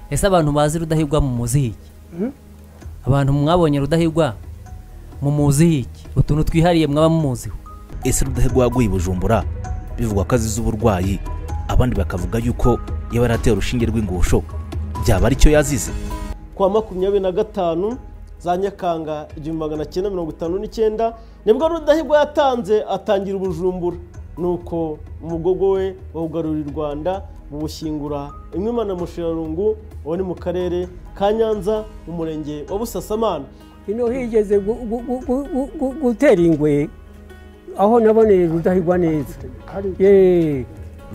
ese abantu bazi rudahigwa mu muziki abantu mwabonye rudahigwa mu muziki utuntu twihariye mwaba mumuziho ese rudahigwa yaguye i bujumbura bivugwa ko azize uburwayi abandi bakavuga yuko yaba yarateye urushinge rw'ingusho byaba aricyo yazize kuwa makumyabiri na gatanu za nyakanga igihumbi magana cyenda mirongo itanu n'icyenda nibwo rudahigwa yatanze atangira ubujumbura nuko umugogo we wawugarurira u rwanda buwushyingura imwimana mushirarungu uwo ni mu karere ka nyanza mu murenge wa busasamana ino higeze gu- gu- gu- gu- gu- gu- gutera ingwe aho naboneye rudahigwa neza Ye.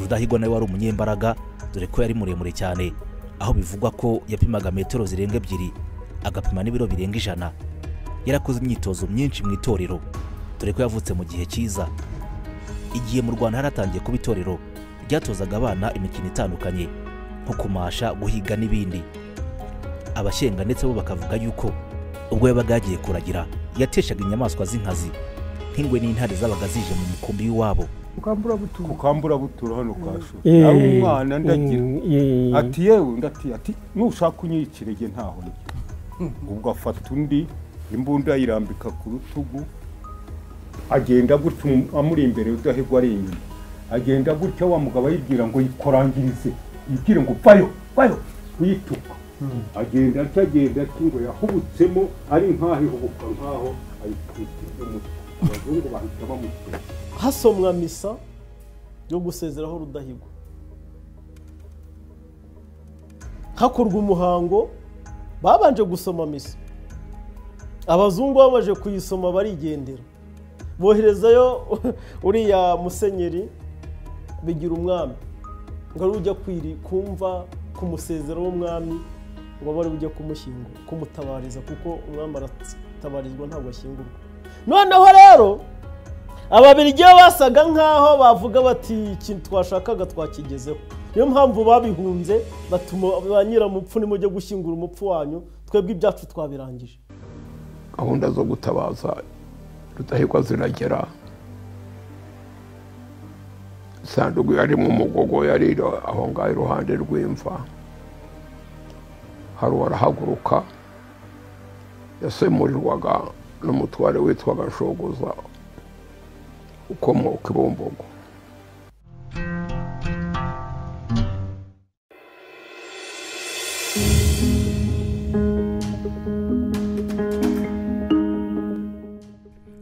rudahigwa nawe wari umunyembaraga dore ko yari muremure cyane aho bivugwa ko yapimaga metero zirenga ebyiri agapima n'ibiro birenga ijana yarakoze imyitozo myinshi mu itorero dore ko yavutse mu gihe cyiza igihe mu rwanda haratangiye kuba itorero ryatozaga abana imikino itandukanye nko kumasha guhiga n'ibindi abashyenga ndetse bo bakavuga yuko ubwo yabaga yagiye kuragira yateshaga inyamaswa z'inkazi nk'ingwe n'intare zabaga zije mu mukumbi w'iwabo ku kamburabutura hano kwa shuri Ye. ari umwana ndagira Ye. ati yewe ndati ati nushaka unyikirege ntaho njya ubwo afata undi imbunda ayirambika ku rutugu agenda gutya umu- amuri imbere udahigwa ari inyuma agenda gutya wa mugabo ayibwira ngo yikorangirize yibwire ngo vayo vayo uyituka agenda atya agenda atya ngo yahubutsemo ari nk'aho ihubuka nk'aho ayitwikirije umutwe abazungu bahita bamutera hasomwa misa yo gusezeraho rudahigwa hakorwa umuhango babanje gusoma misa abazungu babanje kuyisoma barigendera boherezayo uriya musenyeri bigira umwami ngo ari ujya kwiri kumva ku musezero w'umwami ngo abe ari ujya kumushyingura kumutabariza kuko umwami aratabarizwa ntabwo ashyingurwa noneho rero ababirigi bo basaga nk'aho bavuga bati ikintu twashakaga twakigezeho niyo mpamvu babihunze batuma ba nyiramupfu nimujye gushyingura umupfu wanyu twebwe ibyacu twabirangije gahunda zo gutabaza rudahigwa ziragera isanduku yarimo umugogo yari iri aho ngaho iruhande rw'imva hari uwarahaguruka yasemurirwaga n'umutware witwaga shoguza ukomoka i bumbogo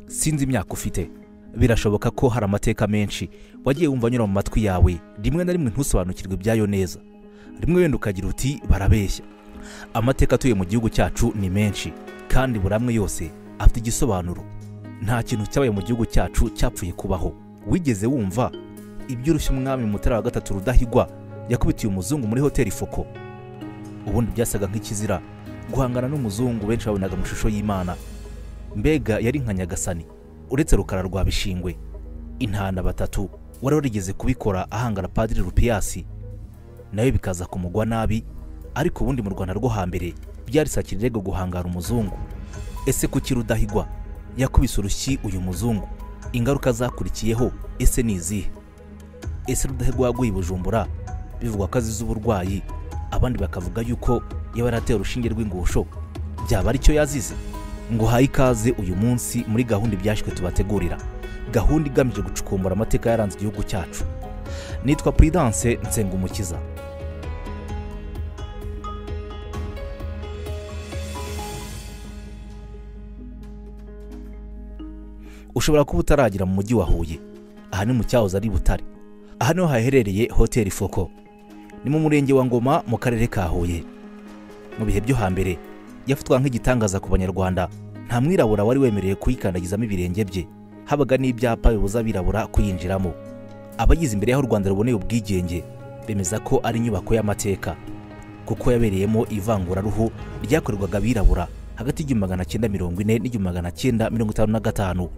sinzi imyaka ufite birashoboka ko hari amateka menshi wagiye wumva anyura mu matwi yawe rimwe na rimwe ntusobanukirwe ibyayo neza rimwe wenda ukagira uti barabeshya amateka atuye mu gihugu cyacu ni menshi kandi buri amwe yose afite igisobanuro nta kintu cyabaye mu gihugu cyacu cyapfuye kubaho wigeze wumva iby'urushya umwami mutara wa gatatu rudahigwa yakubitiye umuzungu muri hoteli foko ubundi byasaga nk'ikizira guhangana n'umuzungu benshi babonaga mu ishusho y'imana mbega yari nka nyagasani uretse rukara rwa bishingwe intana batatu wari warigeze kubikora ahangara padiri rupiyasi nawe bikaza kumugwa nabi ariko ubundi mu rwanda rwo hambere byarisakira irego guhangara umuzungu ese kuki rudahigwa yakubise urushyi uyu muzungu ingaruka zakurikiyeho ese ni izihe ese rudahigwa yaguye i bujumbura bivugwa ko azize uburwayi abandi bakavuga yuko yaba yarateye urushinge rw'ingusho byaba aricyo yazize ngo uhaye ikaze uyu munsi muri gahunda ibyashywe tubategurira gahunda igamije gucukumbura amateka yaranze igihugu cyacu nitwa Prudence Nsengumukiza ushobora kuba utaragera mu mujyi wa Huye aha ni mu cyahoze ari Butare aha niho haherereye hoteli Foko ni mu murenge wa Ngoma mu karere ka Huye mu bihe byo hambere yafatwaga nk'igitangaza ku banyarwanda nta mwirabura wari wemerewe kuyikandagizamo ibirenge bye habaga n'ibyapa bibuza abirabura kuyinjiramo abagize imbere y'aho u rwanda ruboneye ubwigenge bemeza ko ari inyubako y'amateka kuko yabereyemo ivanguraruhu ryakorerwaga abirabura hagati y'igihumbi magana cyenda mirongo ine n'igihumbi magana cyenda mirongo itanu na gatanu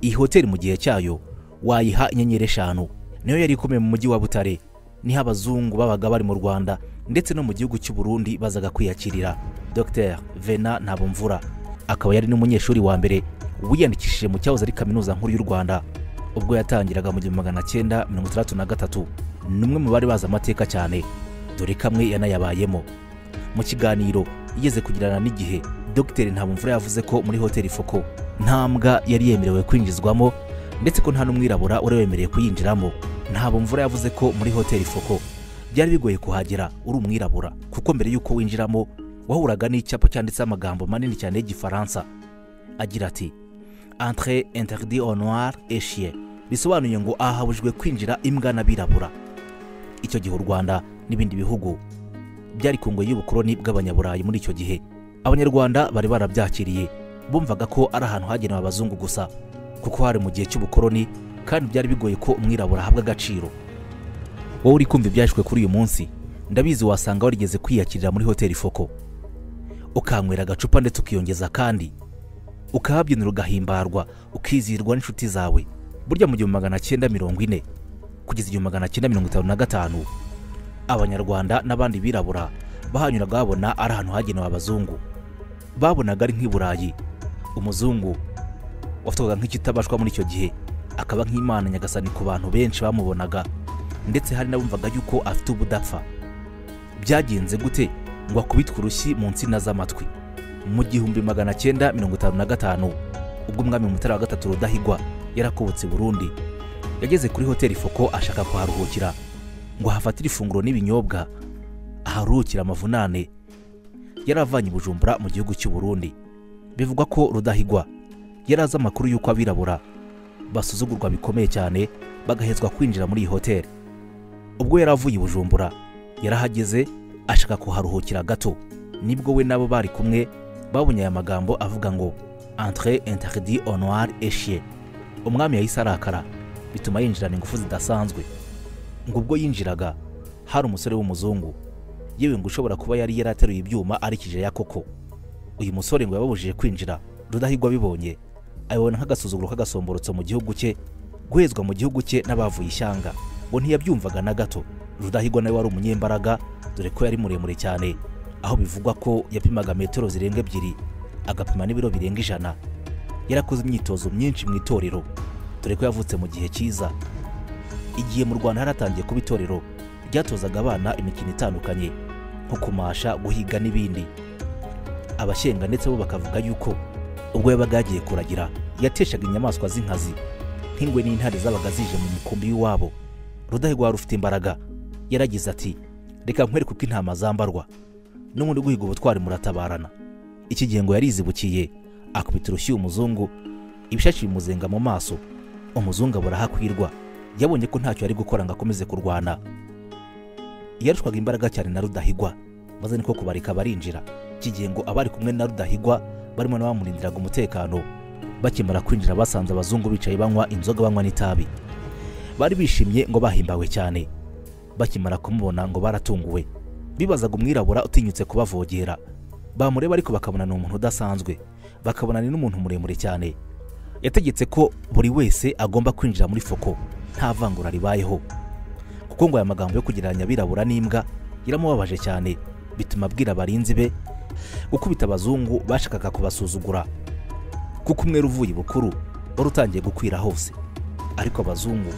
iyi hoteli mu gihe cyayo wayiha inyenyeri eshanu niyo yari ikomeye mu mujyi wa butare niho abazungu babaga bari mu rwanda ndetse no mu gihugu cy'u Burundi bazaga kwiyakirira dr vena ntabomvura akaba yari n'umunyeshuri wa mbere wiyandikishije mu cyahoze ari kaminuza nkuru y'u rwanda ubwo yatangiraga mu gihumbi magana cyenda mirongo itandatu na gatatu ni umwe mu bari bazi amateka cyane dore kamwe yanayabayemo mu kiganiro igeze kugirana n'igihe dogiteri ntabumvura yavuze ko muri hoteli foko nta mbwa yari yemerewe kwinjizwamo ndetse ko nta n'umwirabura wari wemerewe kuyinjiramo ntabumvura yavuze ko muri hoteli foko byari bigoye kuhagera uri umwirabura kuko mbere y'uko winjiramo wahuraga n'icyapa cyanditseho amagambo manini cyane y'igifaransa agira ati entre interdit au noir et chien bisobanuye ngo ahabujwe kwinjira imbwa n'abirabura icyo gihe u rwanda n'ibindi bihugu byari ku ngoyi y'ubukoloni bw'abanyaburayi muri icyo gihe abanyarwanda bari barabyakiriye bumvaga ko ari ahantu hagenewe abazungu gusa kuko hari mu gihe cy'ubukoloni kandi byari bigoye ko umwirabura ahabwa agaciro wowe uri kumva ibyashwe kuri uyu munsi ndabizi wasanga warigeze kwiyakirira muri hoteli foko ukanywera agacupa ndetse ukiyongeza kandi ukahabyinira ugahimbarwa ukizihirwa n'inshuti zawe burya mu gihumbi magana cyenda mirongo ine kugeza igihumbi magana cyenda mirongo itanu na gatanu abanyarwanda n'abandi birabura bahanyuraga babona ari ahantu hagenewe abazungu babonaga ari nk'i burayi umuzungu wafatwaga nk'ikitabashwa muri icyo gihe akaba nk'imana nyagasani ku bantu benshi bamubonaga ndetse hari n'abumvaga yuko afite ubudapfa byagenze gute ngo akubitwe urushyi mu nsina z'amatwi mu gihumbi magana cyenda mirongo itanu na gatanu ubwo umwami mutara wa gatatu rudahigwa yarakobotse burundi yageze kuri hoteli foko ashaka kuharuhukira ngo ahafatire ifunguro n'ibinyobwa aharuhukira amavunane yaravanye i bujumbura mu gihugu cy'u Burundi bivugwa ko rudahigwa yari azi amakuru y'uko abirabura basuzugurwa bikomeye cyane bagahezwa kwinjira muri iyi hoteli ubwo yari avuye i bujumbura yarahageze ashaka kuharuhukira gato nibwo we nabo bari kumwe babonye aya magambo avuga ngo entre interdit au noir et chien umwami yahise arakara bituma yinjirana ingufu zidasanzwe ngo ubwo yinjiraga hari umusore w'umuzungu yewe ngo ushobora kuba yari yarateruye ibyuma arikije ya koko uyu musore ngo yababujije kwinjira rudahigwa abibonye abibona nk'agasuzuguro k'agasomborotso mu gihugu cye guhezwa mu gihugu cye n'abavuye ishyanga ngo ntiyabyumvaga na gato rudahigwa nawe wari umunyembaraga dore ko yari muremure cyane aho bivugwa ko yapimaga metero zirenga ebyiri agapima n'ibiro birenga ijana yarakoze imyitozo myinshi mu itorero dore ko yavutse mu gihe cyiza igihe mu rwanda haratangiye kuba itorero ryatozaga abana imikino itandukanye nko kumasha guhiga n'ibindi abashyenga ndetse bo bakavuga yuko ubwo yabaga yagiye kuragira yateshaga inyamaswa z'inkazi nk'ingwe n'intare zabaga zije mu mukumbi w'iwabo rudahigwa wari ufite imbaraga yaragize ati reka nkwereke uko intama zambarwa n'ubundi guhiga ubutwari muratabarana iki gihe ngo yarizibukiye akubita urushyi umuzungu ibishashi bimuzenga mu maso umuzungu abura aho akwirwa yabonye ko ntacyo yari gukora ngo akomeze kurwana yarushwaga imbaraga cyane na rudahigwa maze niko kubareka barinjira iki gihe ngo abari kumwe na rudahigwa barimo n'abamurindiraga umutekano bakimara kwinjira basanze abazungu bicaye banywa inzoga banywa n'itabi bari bishimye ngo bahimbawe cyane bakimara kumubona ngo baratunguwe bibazaga umwirabura utinyutse kubavogera bamureba ariko bakabona ni umuntu udasanzwe bakabona ni n'umuntu muremure cyane yategetse ko buri wese agomba kwinjira muri foko nta vangura ribayeho kuko ngo aya magambo yo kugereranya abirabura n'imbwa yaramubabaje cyane bituma abwira abarinzi be gukubita abazungu bashakaga kubasuzugura kuko umwera uvuye bukuru wari utangiye gukwira hose ariko abazungu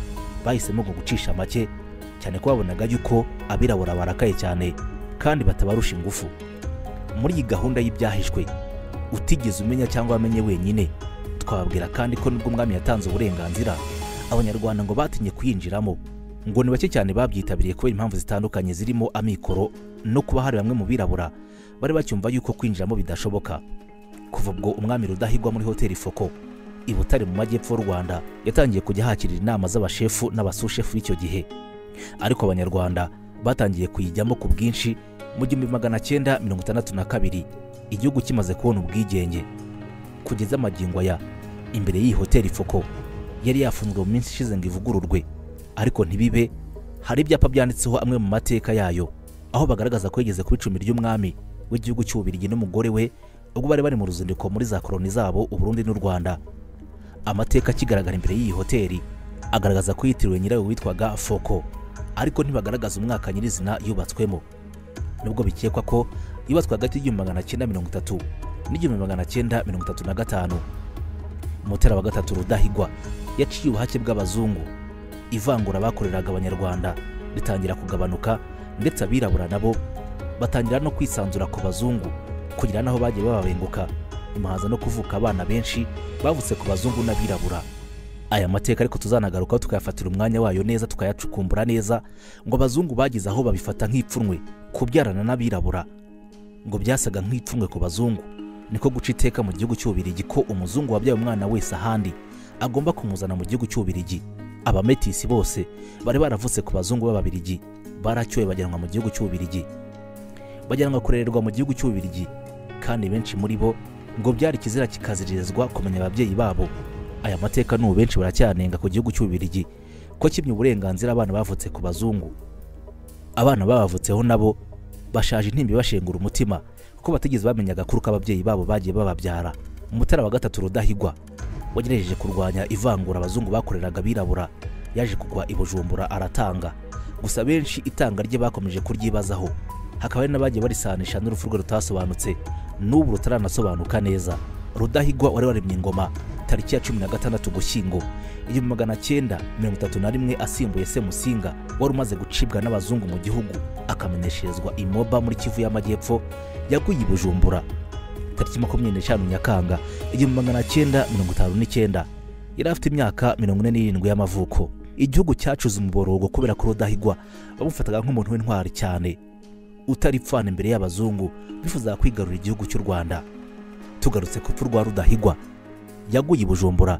bahisemo ngo gucisha make cyane ko babonaga yuko abirabura barakaye cyane kandi batabarusha ingufu muri iyi gahunda y'ibyahishwe utigeze umenya cyangwa wamenye wenyine twababwira kandi ko nubwo umwami yatanze uburenganzira abanyarwanda ngo batinye kuyinjiramo ngo ni bake cyane babyitabiriye kubera impamvu zitandukanye zirimo amikoro no kuba hari bamwe mu birabura bari bacyumva yuko kwinjiramo bidashoboka kuva ubwo umwami rudahigwa muri hoteli foko i butare mu majyepfo y'u rwanda yatangiye kujya hakirira inama z'abashefu n'abasushefu b'icyo gihe ariko abanyarwanda batangiye kuyijyamo ku bwinshi mu gihumbi magana cyenda mirongo itandatu na kabiri igihugu kimaze kubona ubwigenge kugeza amagingo aya imbere y'iyi hoteli foko yari yafunzwe mu minsi ishize ngo ivugururwe ariko ntibibe hari ibyapa byanditseho amwe mu mateka yayo aho bagaragaza ko yigeze ku icumi ry'umwami w'igihugu cy'ububirigi n'umugore we ubwo bari bari mu ruzinduko muri za koroni zabo uburundi n'u rwanda amateka akigaragara imbere y'iyi hoteli agaragaza ko yitiriwe nyirayo witwaga foko ariko ntibagaragaza umwaka nyirizina yubatswemo nubwo bikekwa ko yubatswe hagati y'igihumbi magana cyenda mirongo itatu n'igihumbi magana cyenda mirongo itatu na gatanu mutera wa gatatu rudahigwa yaciye ubuhake bw'abazungu ivangura bakoreraga abanyarwanda ritangira kugabanuka ndetse abirabura nabo batangira no kwisanzura ku bazungu kugira n'aho bagiye bababenguka imahaza no kuvuka abana benshi bavutse ku bazungu n'abirabura aya mateka ariko tuzanagarukaho tukayafatira umwanya wayo neza tukayacukumbura neza ngo abazungu bagize aho babifata nk'ipfunwe kubyarana n'abirabura ngo byasaga nk'ipfunwe ku bazungu niko guca iteka mu gihugu cy'ububirigi ko umuzungu wabyaye umwana wese ahandi agomba kumuzana mu gihugu cy'ububirigi abametisi bose bari baravutse ku bazungu b'ababirigi baracyoye bajyanwa mu gihugu cy'ububirigi bajyanwa kurererwa mu gihugu cy'ububirigi kandi benshi muri bo ngo byari ikizira kikaziririzwa kumenya ababyeyi babo aya mateka n'ubu benshi baracyanenga ku gihugu cy'ububirigi ko kimye uburenganzira abana bavutse ku bazungu abana babavutseho nabo bashaje intimba ibashengura umutima kuko batigeze bamenya agakuru k'ababyeyi babo bagiye bababyara umutara wa gatatu rudahigwa wagerageje kurwanya ivangura abazungu bakoreraga abirabura yaje kugwa i bujumbura aratanga gusa benshi itanga rye bakomeje kuryibazaho hakaba hari n'abagiye barisanisha n'urupfu rwe rutasobanutse n'ubu rutaranasobanuka neza rudahigwa wari waremye ingoma tariki ya cumi na gatandatu gushyingo igihumbi magana cyenda mirongo itatu na rimwe asimbuye semusinga wari umaze gucibwa n'abazungu mu gihugu akamenyesherezwa imoba muri kivu y'amajyepfo yaguye i bujumbura tariki makumyabiri n'eshanu nyakanga igihumbi magana cyenda mirongo itanu n'icyenda yari afite imyaka mirongo ine n'irindwi y'amavuko igihugu cyacuze umuborogo kubera ko rudahigwa bamufataga nk'umuntu w'intwari cyane utaripfana imbere y'abazungu bifuzaga kwigarurira igihugu cy'u rwanda tugarutse ku rupfu rwa rudahigwa yaguye i bujumbura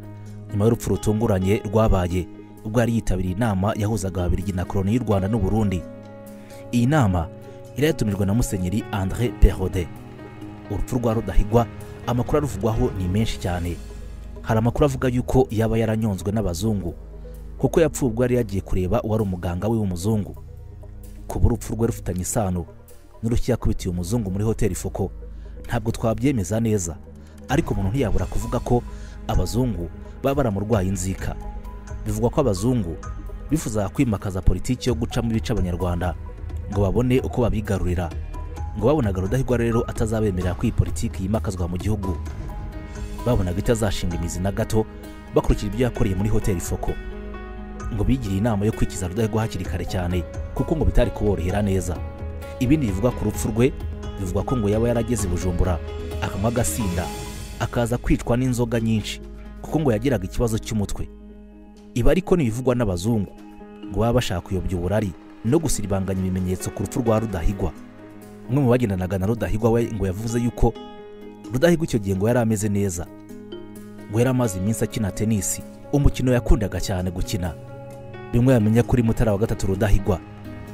nyuma y'urupfu rutunguranye rwabaye ubwo yari yitabiriye inama yahuzaga ababirigi na koroni y'u rwanda n'u burundi iyi nama yari yatumirwa na musenyeri andre perode urupfu rwa rudahigwa amakuru aruvugwaho ni menshi cyane hari amakuru avuga yuko yaba yaranyonzwe n'abazungu kuko yapfuye ubwo yari yagiye kureba uwari umuganga we w'umuzungu kuba urupfu rwe rufitanye isano n'urushyi yakubitiye umuzungu muri hoteli foko ntabwo twabyemeza neza ariko umuntu ntiyabura kuvuga ko abazungu baba baramurwaye inzika bivugwa ko abazungu bifuzaga kwimakaza politiki yo gucamo ibice abanyarwanda ngo babone uko babigarurira ngo babonaga rudahigwa rero atazabemerera ko iyi politiki yimakazwa mu gihugu babonaga itazashinga imizi na gato bakurikira ibyo yakoreye muri hoteli foko ngo bigiriye inama yo kwikiza rudahigwa hakiri kare cyane kuko ngo bitari kuborohera neza ibindi bivuga ku rupfu rwe bivuga ko ngo yaba yarageze i bujumbura akanywa agasinda akaza kwicwa n'inzoga nyinshi kuko ngo yagiraga ikibazo cy'umutwe ibi ariko ntibivugwa n'abazungu ngo baba bashaka kuyobya uburari no gusiribanganya ibimenyetso ku rupfu rwa rudahigwa umwe mu bagendanaga na rudahigwa we ngo yavuze yuko rudahigwa icyo gihe ngo yari ameze neza ngo yari amaze iminsi akina tenisi umukino yakundaga cyane gukina bimwe yamenya kuri mutara wa gatatu rudahigwa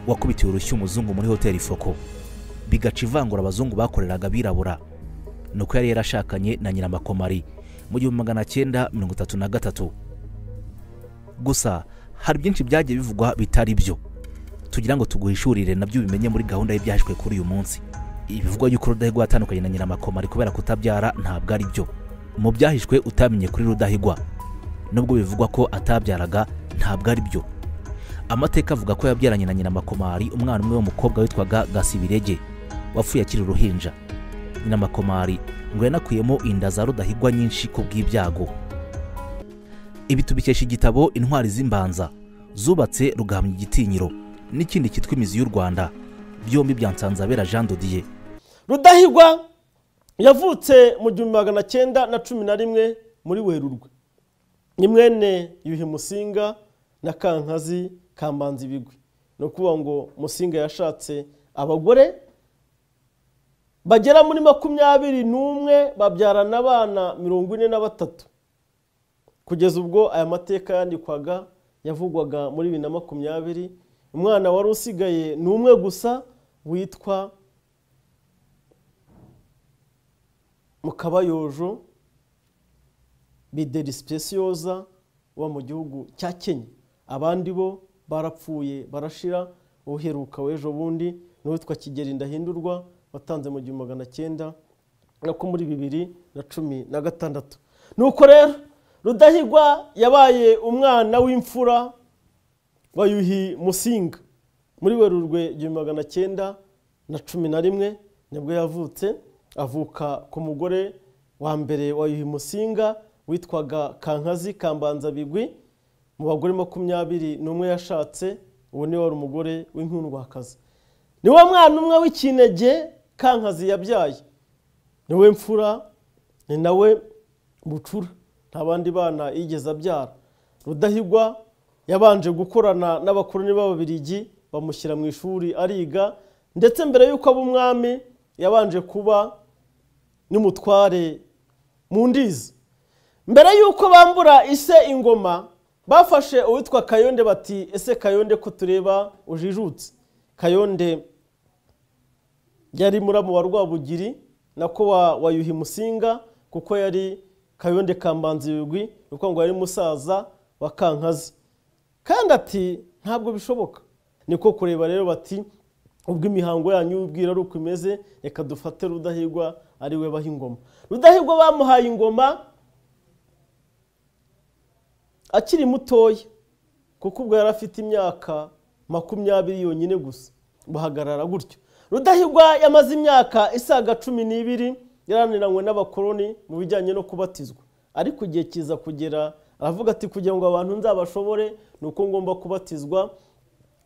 wakubitiwe urushyi umuzungu muri hoteli foko bigaca ivangura abazungu bakoreraga abirabura ni uko yari yarashakanye na nyiramakomari mu gihumbi magana cyenda mirongo itatu na gatatu gusa hari byinshi byagiye bivugwa bitari byo tugira ngo tuguhishurire nabyo ubimenye muri gahunda y'ibyahishwe kuri uyu munsi ibivugwa yuko rudahigwa yatandukanye na nyiramakomari kubera kutabyara ntabwo ari byo mu byahishwe utamenye kuri rudahigwa nubwo bivugwa ko atabyaraga ntabwo ari byo amateka avuga ko yabyaranye na nyiramakomari umwana umwe w'umukobwa witwaga gasibirege wapfuye akiri uruhinja nyiramakomari ngo yanakuyemo inda za rudahigwa nyinshi ku bw'ibyago ibi tubikesha igitabo intwari z'imbanza zubatse rugamya igitinyiro n'ikindi cyitwa imizi y'u rwanda byombi bya nsanzabera jean dodiye rudahigwa yavutse mu gihumbi magana cyenda na cumi na rimwe muri werurwe ni mwene yuhi musinga na kankazi kambanza ibigwi ni ukuvuga ngo musinga yashatse abagore bagera muri makumyabiri n'umwe babyarana abana mirongo ine na batatu kugeza ubwo aya mateka yandikwaga yavugwaga muri bibiri na makumyabiri umwana wari usigaye ni umwe gusa witwa mukabayojo bideri sipesiyoza uba mu gihugu cya kenya abandi bo barapfuye barashira uheruka w'ejo bundi n'uwitwa kigeri ndahindurwa watanze mu gihumbi magana cyenda nako muri bibiri na cumi na gatandatu nuko rero rudahigwa yabaye umwana w'imfura bayuhi musinga muri werurwe igihumbi magana cyenda na cumi na rimwe nibwo yavutse avuka ku mugore wa mbere wa yuhi musinga witwaga kankazi kambanzabigwi mu bagore makumyabiri n'umwe yashatse uwo niwe wari umugore w'inkundwakazi niwe mwana umwe w'ikinege kankazi yabyaye niwe mfura ni nawe bucura nta bandi bana yigeze abyara rudahigwa yabanje gukorana n'abakoroni b'ababirigi bamushyira mu ishuri ariga ndetse mbere y'uko aba umwami yabanje kuba n'umutware mu ndizi mbere y'uko bambura ise ingoma bafashe uwitwa kayonde bati ese kayonde ko tureba ujijutse kayonde yari muramu wa rwabugiri nako wa wayuhi musinga kuko yari kayonde kambanza ibigwi kuko ngo yari musaza wa kankazi kandi ati ntabwo bishoboka niko kureba rero bati ubwo imihango yanyu ubwira ari uko imeze reka dufate rudahigwa ari we baha ingoma rudahigwa bamuhaye ingoma akiri mutoya kuko ubwo yari afite imyaka makumyabiri yonyine gusa buhagarara gutyo rudahigwa yamaze imyaka isaga cumi n'ibiri yaraniranywe n'abakoroni mu bijyanye no kubatizwa ariko igihe kiza kugera aravuga ati kugira ngo abantu nzabashobore ni uko ngomba kubatizwa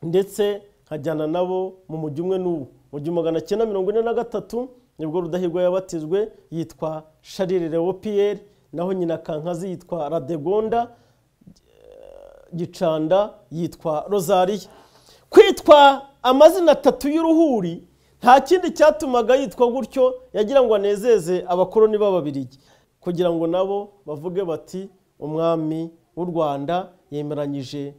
ndetse nkajyana nabo mu mujyi umwe n'uwo mu gihumbi magana cyenda mirongo ine na gatatu nibwo rudahigwa yabatijwe yitwa sharire lewo piyeri naho nyina kankazi yitwa radegonda gicanda yitwa rozariya kwitwa amazina atatu y'uruhuri nta kindi cyatumaga yitwa gutyo yagira ngo anezeze abakoroni b'ababirigi kugira ngo nabo bavuge bati umwami w'u rwanda yemeranyije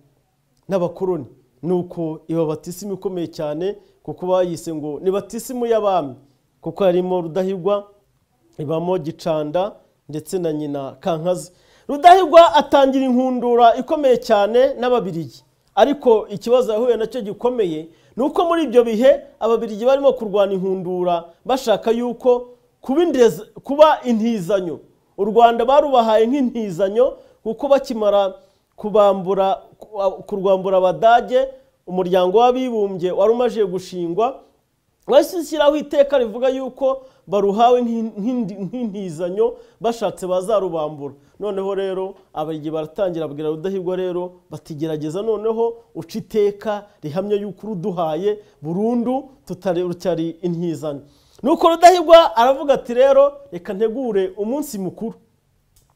n'abakoroni nuko iba batisimu ikomeye cyane kuko bayise ngo ni batisimu y'abami kuko harimo rudahigwa ibamo gicanda ndetse na nyina kankazi rudahigwa atangira inkundura ikomeye cyane n'ababirigi ariko ikibazo yahuye nacyo gikomeye ni uko muri ibyo bihe ababirigi barimo kurwana inkundura bashaka yuko kuba intizanyo u rwanda barubahaye nk'intizanyo kuko bakimara kubambura kurwambura abadage umuryango w'abibumbye wari umaze gushingwa wahise ushyiraho iteka rivuga yuko baruhawe nk'intizanyo bashatse bazarubambura noneho rero abagigi baratangira abwira rudahigwa rero batigerageza noneho uca iteka rihamya yuko uruduhaye burundu tutari intizanyo nuko rudahigwa aravuga ati rero reka ntegure umunsi mukuru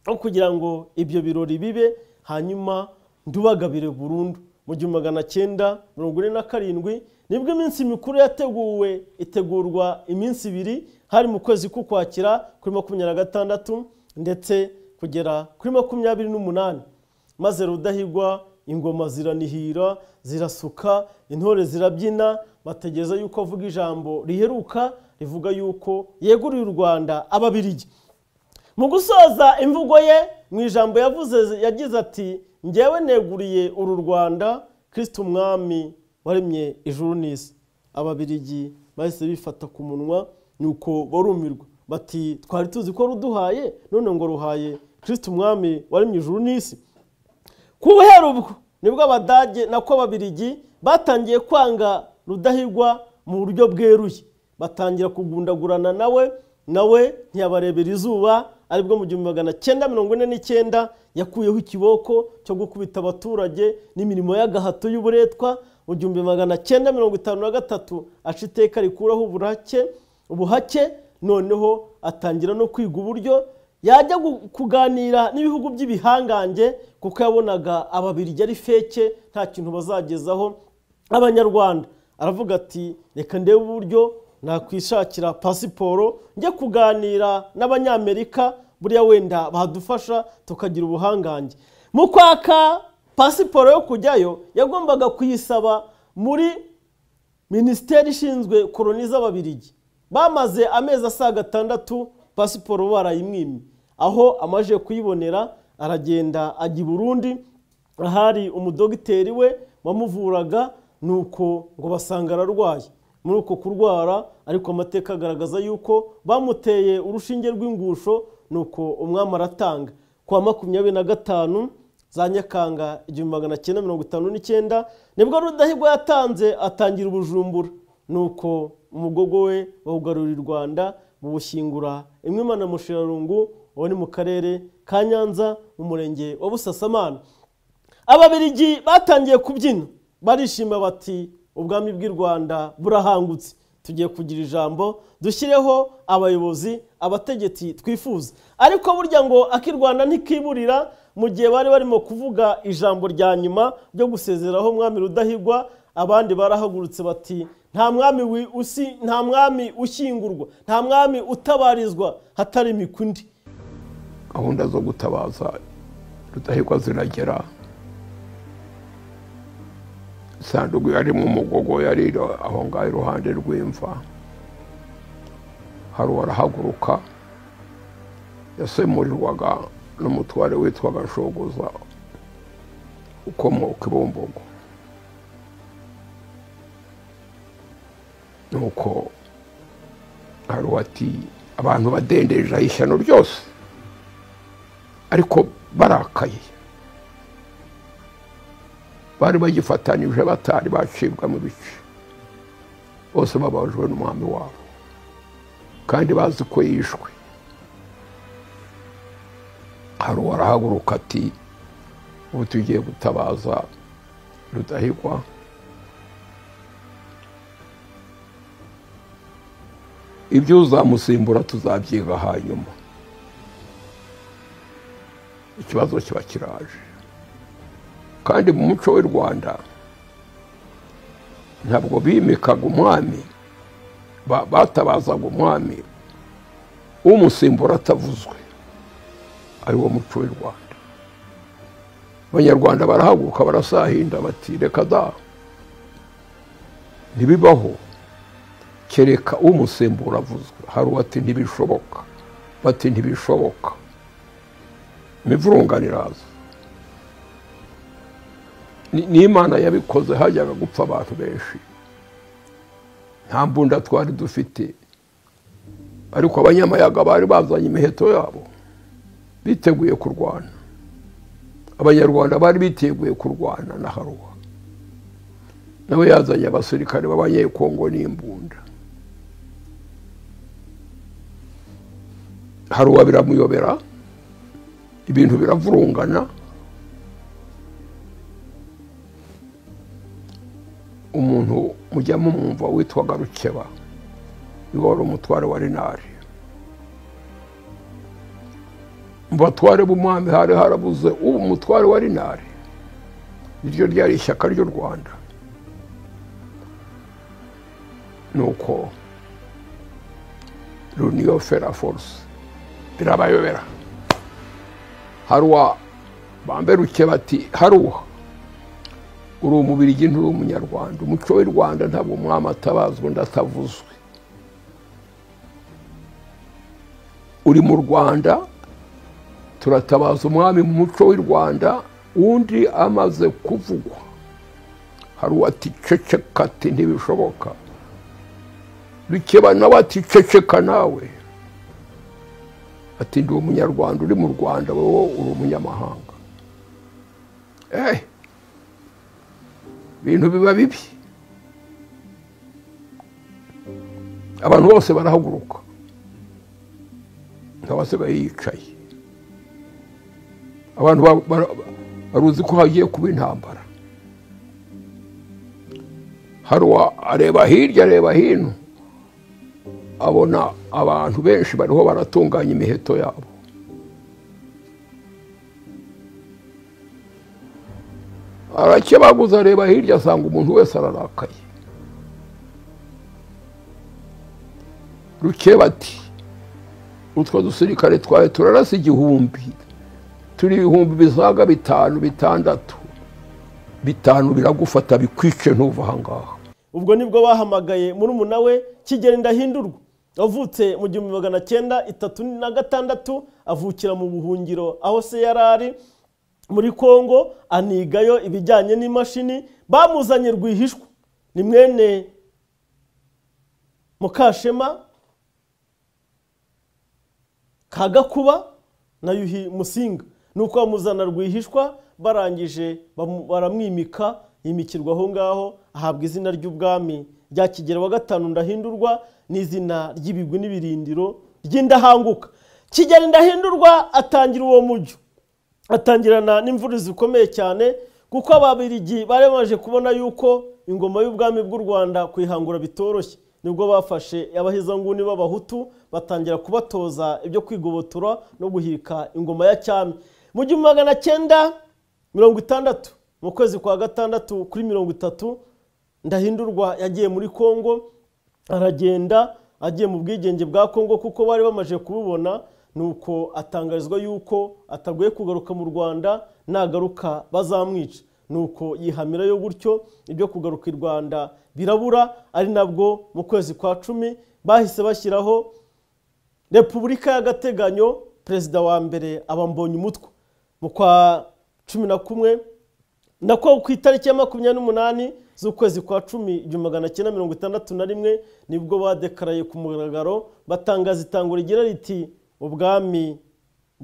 aho kugira ngo ibyo birori bibe hanyuma ndubagabire burundu mu gihumbi magana cyenda mirongo ine na karindwi nibwo iminsi mikuru yateguwe itegurwa iminsi ibiri hari mu kwezi k'ukwakira kuri makumyabiri na gatandatu ndetse kugera kuri makumyabiri n'umunani maze rudahigwa ingoma ziranihira zirasuka intore zirabyina bategereza yuko avuga ijambo riheruka rivuga yuko yeguriye u rwanda ababirigi mu gusoza imvugo ye mu ijambo yavuze yagize ati ngewe neguriye uru rwanda kirisite umwami waremye ijuru n'isi ababirigi bahise bifata ku munwa nuko barumirwa bati twari tuzi ko ruduhaye none ngo ruhaye kirisite umwami waremye ijuru n'isi ku buhera ubwo nibwo abadage nako ababirigi batangiye kwanga rudahigwa mu buryo bweruye batangira kugundagurana nawe nawe ntiyabarebera izuba aribwo mu gihumbi magana cyenda mirongo ine n'icyenda yakuyeho ikiboko cyo gukubita abaturage n'imirimo y'agahato y'uburetwa mu gihumbi magana cyenda mirongo itanu na gatatu aca iteka rikuraho uburake ubuhake noneho atangira no kwiga uburyo yajya kuganira n'ibihugu by'ibihangange kuko yabonaga ababirigi ari feke nta kintu bazagezaho abanyarwanda aravuga ati reka ndebe uburyo nakwishakira pasiporo njye kuganira n'abanyamerika buriya wenda badufasha tukagira ubuhangange mu kwaka pasiporo yo kujyayo yagombaga kuyisaba muri minisiteri ishinzwe koroni z'ababirigi bamaze amezi asaga atandatu pasiporo barayimwimye aho amaje kuyibonera aragenda ajya i burundi ahari umudogiteri we wamuvuraga nuko ngo basanga ararwaye muri uko kurwara ariko amateka agaragaza yuko bamuteye urushinge rw'ingusho nuko umwami aratanga kuwa makumyabiri na gatanu za nyakanga igihumbi magana cyenda mirongo itanu n'icyenda nibwo rudahigwa yatanze atangira ubujumbura nuko umugogo we bawugarurira u rwanda bawushyingura imwe mana mushirarungu uwo ni mu karere ka nyanza mu murenge wa busasamana ababirigi batangiye kubyina barishima bati u ubwami bw'i rwanda burahangutse tugiye kugira ijambo dushyireho abayobozi abategetsi twifuza ariko burya ngo ak'i rwanda ntikiburira mu gihe bari barimo kuvuga ijambo rya nyuma ryo gusezeraho mwami rudahigwa abandi barahagurutse bati nta mwami wi- usi- nta mwami ushyingurwa nta mwami utabarizwa hatari imikundi gahunda zo gutabaza rudahigwa ziragera isanduku yari mu mugogo yari iri aho ngaho iruhande rw'imva hari uwarahaguruka yasemurirwaga n'umutware witwaga shogoza ukomoka ibumbogo nuko hari uwati abantu badendeje ishyano ryose ariko barakaye bari bagifatanyije batari bacibwa mu bice bose bababajwe n'umwami wabo kandi bazi ko yishwe hari uwarahaguruka ati ubu tugiye gutabaza rudahigwa ibyo uzamusimbura tuzabyiga hanyuma ikibazo kiba kiraje kandi mu muco w'u rwanda ntabwo bimikaga umwami ba- batabazaga umwami umusimbura atavuzwe ari wo muco w'u rwanda abanyarwanda barahaguruka barasahinda bati reka da ntibibaho kereka umusimbura avuzwe hari uwati ntibishoboka bati ntibishoboka imivurungano iraza Ni- n'imana yabikoze hajyaga gupfa abantu benshi nta mbunda twari dufite ariko abanyamayaga bari bazanye imiheto yabo biteguye kurwana abanyarwanda bari biteguye kurwana na haruwa nawe yazanye abasirikare b'abanyekongo n'imbunda haruwa biramuyobera ibintu biravurungana umuntu mujya mumwumva witwaga rukeba niwe wari umutware wa rinari mu batware b'umwami hari harabuze ubu umutware wa rinari iryo ryari ishyaka ry'u rwanda nuko runiyo fera force birabayobera haruwa bambe rukeba ati haruwa uri umubirigi nturi umunyarwanda umuco w'i rwanda ntabwo umwami atabazwa undi atavuzwe uri mu rwanda turatabaza umwami mu muco w'i rwanda undi amaze kuvugwa hari uwati ceceka ati ntibishoboka bikeba nawe ati ceceka nawe ati ndi umunyarwanda uri mu rwanda wowe uri umunyamahanga ehe ibintu biba bibi abantu bose barahaguruka ntawasigaye yicaye abantu ba- bara- baruzi ko hagiye kuba intambara hari uwa- areba hirya areba hino abona abantu benshi bariho baratunganya imiheto yabo arakebaguza areba hirya asanga umuntu wese ararakaye rukeba ati utwo dusirikare twawe turarasa igihumbi turi ibihumbi bisaga bitanu bitandatu bitanu biragufata bikwice ntuva ahangaha ubwo nibwo bahamagaye muri umuna we kigeli ndahindurwa wavutse mu gihumbi magana cyenda itatu na gatandatu avukira mu buhungiro aho se yari ari muri kongo anigayo ibijyanye n'imashini bamuzanye rwihishwa ni mwene mukashema kagakuba na yuhi musinga ni uko bamuzana rwihishwa barangije bamu- baramwimika yimikirwa aho ngaho ahabwa izina ry'ubwami rya kigero wa gatanu ndahindurwa n'izina ry'ibigwi n'ibirindiro ry'indahanguka kigeli ndahindurwa atangira uwo mujyo atangirana n'imvururu zikomeye cyane kuko ababirigi bari bamaze kubona yuko ingoma y'ubwami bw'u rwanda kuyihangura bitoroshye nibwo bafashe abahezanguni b'abahutu batangira kubatoza ibyo kwigobotora no guhirika ingoma ya cyami mu gihumbi magana cyenda mirongo itandatu mu kwezi kwa gatandatu kuri mirongo itatu ndahindurwa yagiye muri kongo aragenda agiye mu bwigenge bwa kongo kuko bari bamaze kububona nuko atangarizwa yuko atagoye kugaruka mu rwanda nagaruka bazamwica nuko yihamirayo gutyo ibyo kugaruka i rwanda birabura ari nabwo mu kwezi kwa cumi bahise bashyiraho repubulika y'agateganyo perezida wa mbere aba mbonye umutwe mu kwa cumi na kumwe nako ku itariki ya makumyabiri n'umunani z'ukwezi kwa cumi igihumbi magana cyenda mirongo itandatu na rimwe nibwo badekaraye ku mugaragaro batangaza itango rigira riti ubwami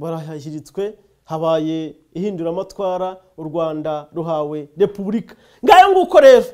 barahiritswe habaye ihinduramatwara u rwanda ruhawe repubulika ngayo nguko rero